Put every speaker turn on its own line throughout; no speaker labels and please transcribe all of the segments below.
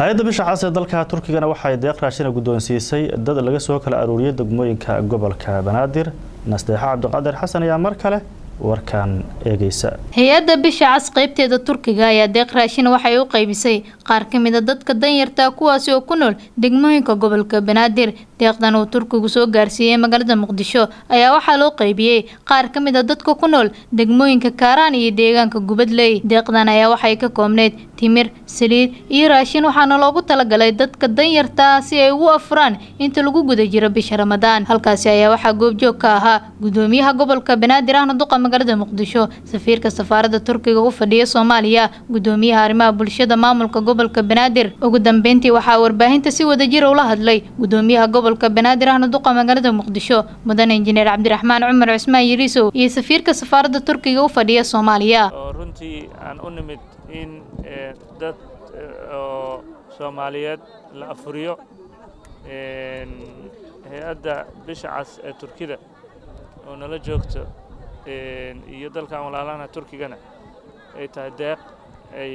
hay-adda bisha cas ee dalka turkigana waxay deeq raashina guddoonsiisay dad laga soo kala aruuriyay degmooyinka gobolka banaadir nasteexa cabdiqaadir xasan ayaa mar kale warkan eegeysa
hay-adda bisha cas qaybteeda turkiga ayaa deeq raashin waxay u qaybisay qaar ka mid a dadka danyarta kuwaasi oo ku nool degmooyinka gobolka banaadir deeqdan uu turkigu soo gaarsiiyey magaalada muqdisho ayaa waxaa loo qaybiyey qaar ka mid a dadka ku nool degmooyinka kaaraan iyo deegaanka gubadley deeqdan ayaa waxay ka koobneyd timir saliid iyo raashin waxaana loogu talagalay dadka danyarta si ay ugu afuraan inta lagu guda jiro bisha ramadaan halkaasi ayaa waxaa goobjoog ka ahaa gudoomiyaha gobolka banaadir ahna duqa magaalada muqdisho safiirka safaarada turkiga u fadhiya soomaaliya gudoomiyaha arrimaha bulshada maamulka gobolka banaadir ugu dambeyntii waxaa warbaahinta si wadajira ula hadlay gudoomiyaha gobolka banaadir ahna duqa magaalada muqdisho mudane injineer cabdiraxmaan cumar cusmaan yiriisow iyo safiirka safaarada turkiga u fadhiya soomaaliya
oo runtii aan u nimid in dad oo soomaaliyeed la afuriyo hay-adda bisha cas ee turkida oo nala joogto iyo dalkan walaalahana turkigana ay tahay deeq ay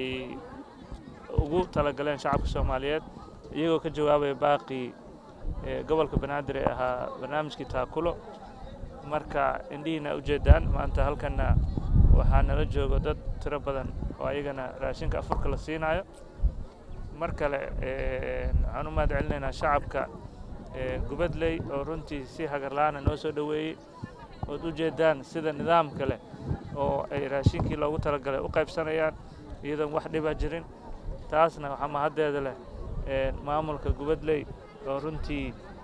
ugu talagaleen shacabka soomaaliyeed iyagoo ka jawaabaya baaqii gobolka banaadir ee ahaa barnaamijkii taakulo marka indhihiina ujeedaan maanta halkanna waxaa nala joogo dad tiro badan oo ayagana raashinka afurka la siinayo mar kale waxaan u mahad celinaynaa shacabka gubadley oo runtii si hagarla-aana noo soo dhoweeyey ood u jeedaan sida nidaamka leh oo ay raashinkii loogu talagalay u qaybsanayaan iyadoon wax dhiba jirin taasna waxaa mahaddeeda leh maamulka gubadley oo runtii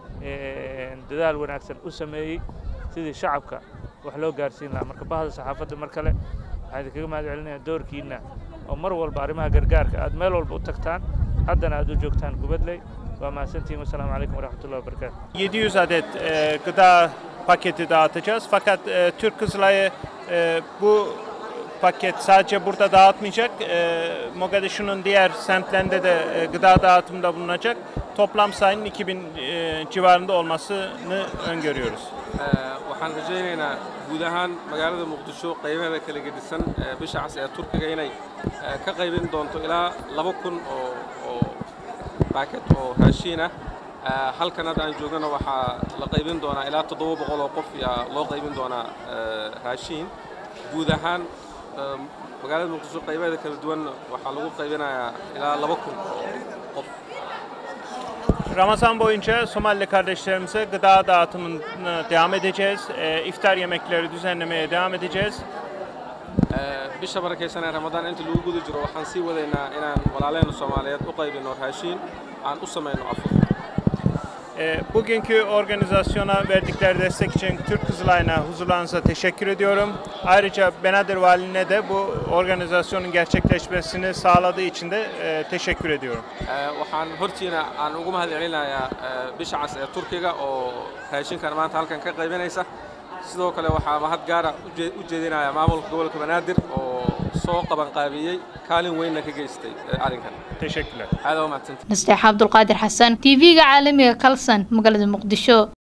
dadaal wanaagsan u sameeyey sidii shacabka wax loo gaarsiin lahaa marka bahda saxaafadda mar kale waxaa idinkaga mahad celinayaa doorkiinna oo mar walba arrimaha gargaarka aad meel walba u tagtaan haddana aad u joogtaan gubadley waa mahadsantihin wasalaamu calaykum waraxmatullahi wabarakaatu
700 adet e, gıda paketi dağıtacağız. Fakat e, Türk Kızılay'ı e, bu paket sadece burada dağıtmayacak. E, Mogadishu'nun diğer semtlerinde de e, gıda dağıtımında bulunacak. Toplam sayının 2000 e, civarında olmasını öngörüyoruz.
waxaan rajaynaynaa guud ahaan magaalada muqdisho qaybaheeda kala gedisan bisha cas ee turkiga inay ka qaybin doonto ilaa laba kun oo oo baaket oo raashiin ah halkan hadda aan joognana waxaa la qaybin doonaa ilaa toddoba boqol oo qof yaa loo qaybin doonaa raashiin guud ahaan magaalada muqdisho qaybaheeda kala duwan waxaa lagu qaybinayaa ilaa laba kun qof
Ramazan boyunca Somalili kardeşlerimize gıda dağıtımına devam edeceğiz. E, iftar yemekleri düzenlemeye devam edeceğiz.
bisha barakaysan ee ramadaan inta lagu guda jiro waxaan sii wadaynaa inaan walaalaheenna soomaaliyeed u qaybino raashiin aan u samayno afur
E, bugünkü organizasyona verdikleri destek için Türk Kızılay'ına huzurlarınıza teşekkür ediyorum. Ayrıca Benadir Valiliğine de bu organizasyonun gerçekleşmesini sağladığı için de e, teşekkür ediyorum.
waxaan hortiina aan ugu mahad celinayaa bisha cas ee turkiga oo raashinkan maanta halkan ka qaybinaysa sidoo kale waxaa mahad gaara u jeedinayaa maamulka gobolka banaadir oo soo qabanqaabiyey kaalin weynna ka geystay arrinkan
Teşekkürler.
aad waa mahadsantahay
nasteexa cabdulqaadir xasan tv-ga caalamiga kalsan magaalada muqdisho